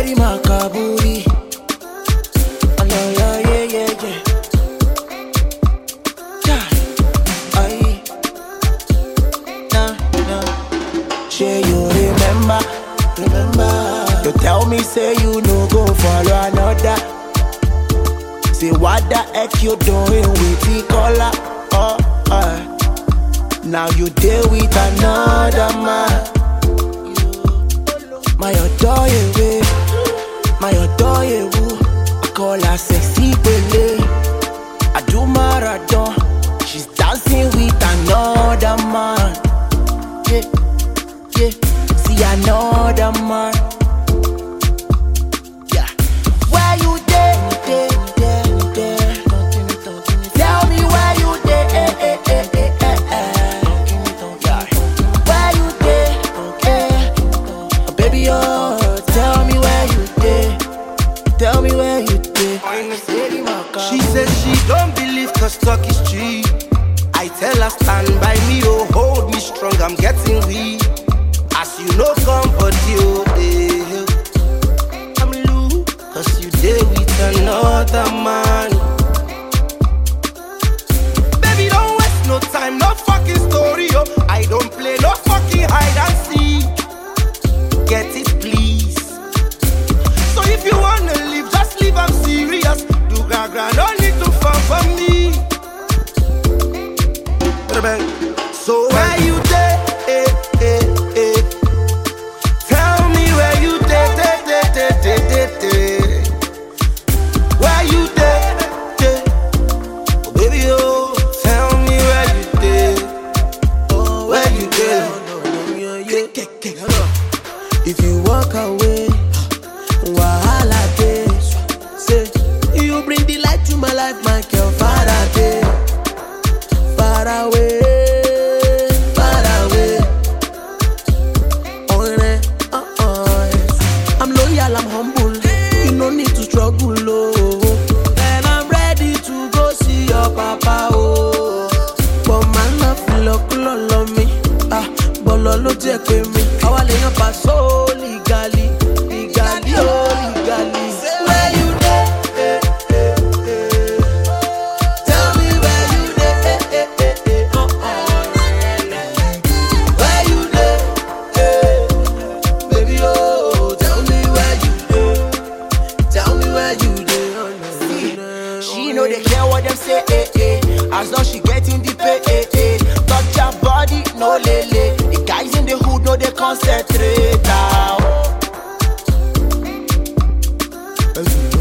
steady my kaburi. Oh, yeah, yeah, yeah, yeah, yeah. Yeah. Aye. Nah, nah. Sure you remember, remember. You tell me say you no go follow another. Say what the heck you doing with the color? Oh, uh. Now you deal with another man. My adore you, my adore you. I call her sexy Bele. I do marathon. She's dancing with another man. Yeah, yeah. See another man. Yeah. Where you there, there, there, there? Tell me where you there, eh, eh, eh, eh, eh, eh. Yeah. Where you there, eh? Oh, baby, oh, tell me where you there. Tell me where you there. Steady my car. She says she don't believe cause talk is cheap. I tell her stand by me, oh hold me strong, I'm getting weak. As you know, come but you, eh. I'm loose, cause you there with another man. Baby, don't waste no time, no fucking story, oh. I don't play no fucking hide and seek. Get it, please. So if you wanna leave, just leave, I'm serious. Do gaga, no need to fun for me. So where you there? Eh, eh, eh. Tell me where you there, there, there, there, there, there, there. Where you there? there? Oh, baby, oh, tell me where you there. Oh, where you there? If you walk away, wahala dey. Say you bring the light to my life, my girl. Far away, far away, far away. Oh, eh, uh, uh, yes. I'm loyal, I'm humble. You no need to struggle, oh. And I'm ready to go see your papa, oh. But man, I feel like love me. Ah, bọ́lọ̀ ló jẹ́ pé mi. Àwa lè yan pàṣọ legally, legally, oh, legally. Where you dey? Eh, eh, eh. Tell me where you dey? Eh, eh, eh, eh. Uh, uh. Where you dey? Eh. Baby, oh, tell me where you dey. Tell me where you dey. Oh, no, no, She know they care what them say, eh, eh. As long she getting the pay, eh, eh. Touch your body, no lele. The guys in the hood know they concentrate now.